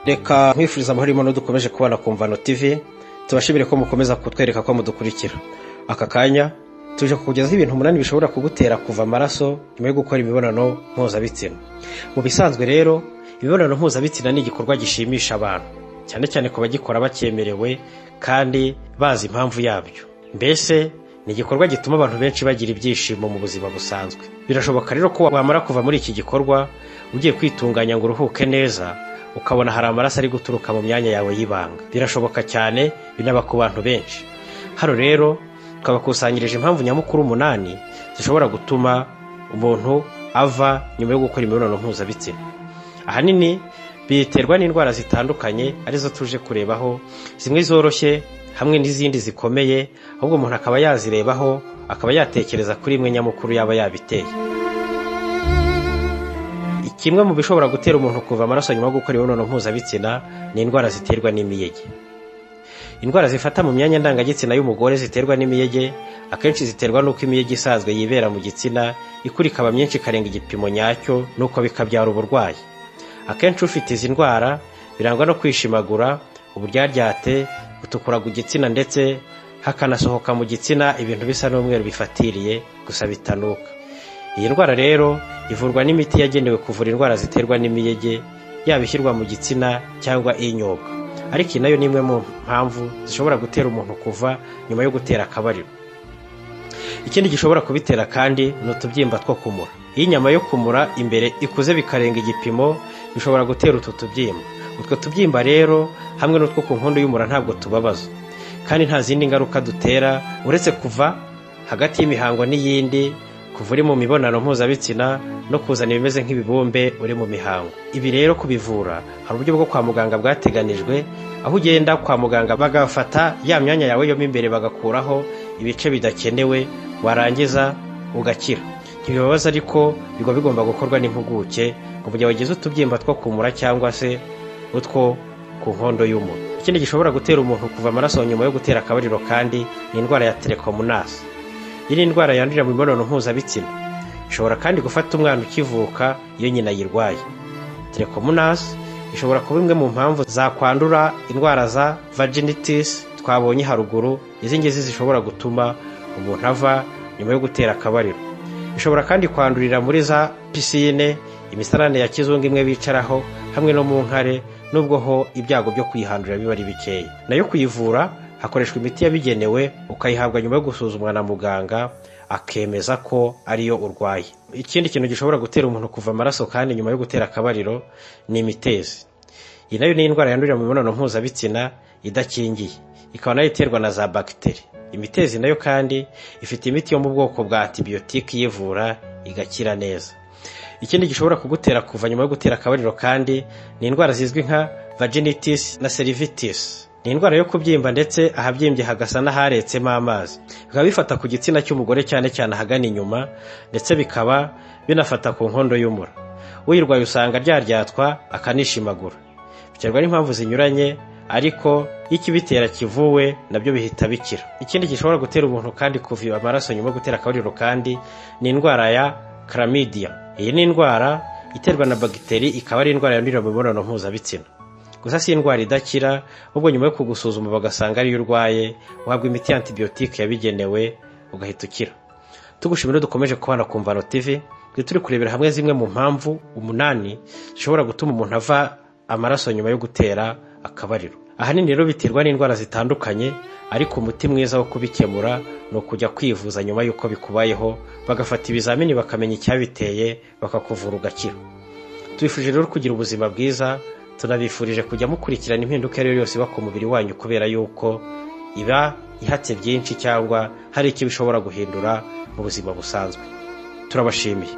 reka nkwifuriza amahoro y'imana dukomeje kubana ku mvano tv tubashimire ko mukomeza kutwereka ko mudukurikira aka kanya tuje kukugezaho ibintu umunani bishobora kugutera kuva amaraso nyuma yo gukora imibonano mpuzabitsina mu bisanzwe rero imibonano mpuzabitsina ni igikorwa gishimisha abantu cyane cyane ku bagikora bacyemerewe kandi bazi impamvu yabyo mbese ni igikorwa gituma abantu benshi bagira ibyishimo mu buzima busanzwe birashoboka rero ko wamara kuva muri iki gikorwa ugiye kwitunganya ngo uruhuke neza ukabona hari amaraso ari guturuka mu myanya yawe y'ibanga birashoboka cyane binaba ku bantu benshi hano rero twabakusanyirije impamvu nyamukuru umunani zishobora gutuma umuntu ava nyuma yo gukora imibonano mpuzabitsina ahanini biterwa n'indwara zitandukanye arizo tuje kurebaho zimwe zoroshye hamwe n'izindi zikomeye ahubwo umuntu akaba yazirebaho akaba yatekereza kuri imwe nyamukuru yaba yabiteye kimwe mu bishobora gutera umuntu kuva amaraso nyuma yo gukora imibonano mpuzabitsina ni indwara ziterwa n'imiyege indwara zifata mu myanya ndangagitsina y'umugore ziterwa n'imiyege akenshi ziterwa n'uko imiyege isanzwe yibera mu gitsina ikura ikaba myinshi ikarenga igipimo nyacyo nuko bikabyara uburwayi akenshi ufite izi ndwara birangwa no kwishimagura uburyaryate gutukuraga igitsina ndetse hakanasohoka mu gitsina ibintu bisa n'umweru bifatiriye gusa bitanuka iyi ndwara rero ivurwa n'imiti yagenewe kuvura indwara ziterwa n'imiyege yaba ishyirwa mu gitsina cyangwa inyobwa ariko iyi nayo ni imwe mu mpamvu zishobora gutera umuntu kuva nyuma yo gutera akabariro ikindi gishobora kubitera kandi ni utubyimba two kumura iyo inyama yo kumura imbere ikuze bikarenga igipimo bishobora gutera utu tubyimba utwo tubyimba rero hamwe n'utwo ku nkondo y'umura ntabwo tubabaza kandi nta zindi ngaruka dutera uretse kuva hagati y'imihango n'iyindi kuva uri mu mibonano mpuzabitsina no kuzana ibimeze nk'ibibumbe uri mu mihango ibi rero kubivura hari uburyo bwo kwa muganga bwateganijwe aho ugenda kwa muganga bagafata ya myanya yawe yo mo imbere bagakuraho ibice bidakenewe warangiza ugakira ntibibabaza ariko biba bigomba gukorwa n'impuguke ngo mu gihe wagize utubyimba two kumura cyangwa se utwo ku nkondo y'umura ikindi gishobora gutera umuntu kuva amaraso nyuma yo gutera akabariro kandi ni indwara ya telekomunasi iyi ni indwara yandurira mu mibonano mpuzabitsina ishobora kandi gufata umwana ukivuka iyo nyina ayirwaye telekomunasi ishobora kuba imwe mu mpamvu zakwandura indwara za vaginitis twabonye haruguru izi ngizi zishobora gutuma umuntu ava nyuma yo gutera akabariro ishobora kandi kwandurira muri za pisine imisarane ya kizungu imwe bicaraho hamwe no mu nkare nubwo ho ibyago byo kuyihandurira biba ari bikeya nayo kuyivura hakoreshwa imiti yabigenewe ukayihabwa nyuma yo gusuzumwa na muganga akemeza ko ariyo urwaye ikindi kintu gishobora gutera umuntu kuva amaraso kandi nyuma yo gutera akabariro ni imitezi iyi nayo ni indwara yandurira mu mibonano mpuzabitsina idakingiye ikaba nayo iterwa na za bagiteri imitezi nayo kandi ifite imiti yo mu bwoko bwa antibiyotike iyivura igakira neza ikindi gishobora kugutera kuva nyuma yo gutera akabariro kandi ni indwara zizwi nka vaginitis na cervitis ni indwara yo kubyimba ndetse ahabyimbye hagasa n'aharetsemo amazi bikaba bifata ku gitsina cy'umugore cyane cyane ahagana inyuma ndetse bikaba binafata ku nkondo y'umura uyirwaye usanga ryaryatwa akanishimagura biterwa n'impamvu zinyuranye ariko iyo ikibitera kivuwe nabyo bihita bikira ikindi gishobora gutera umuntu kandi kuva amaraso nyuma yo gutera akabariro kandi ni indwara ya karamidiya iyi ni indwara iterwa na bagiteri ikaba ari indwara yandurira mu mibonano mpuzabitsina gusa si indwara idakira ahubwo nyuma yo kugusuzuma bagasanga ariyo urwaye uhabwa imiti ya antibiyotike yabigenewe ugahita ukira tugushimira dukomeje kubana ku mvano tv turi kurebera hamwe zimwe mu mpamvu umunani zishobora gutuma umuntu ava amaraso nyuma yo gutera akabariro ahanini rero biterwa n'indwara zitandukanye ariko umuti mwiza wo kubikemura ni ukujya kwivuza nyuma y'uko bikubayeho bagafata ibizamini bakamenya icyabiteye bakakuvura ugakira tubifurije rero kugira ubuzima bwiza tunabifurije kujya mukurikirana impinduka iyo ari yo yose iba ku mubiri wanyu kubera yuko iba ihatse byinshi cyangwa hari icyo bishobora guhindura mu buzima busanzwe turabashimiye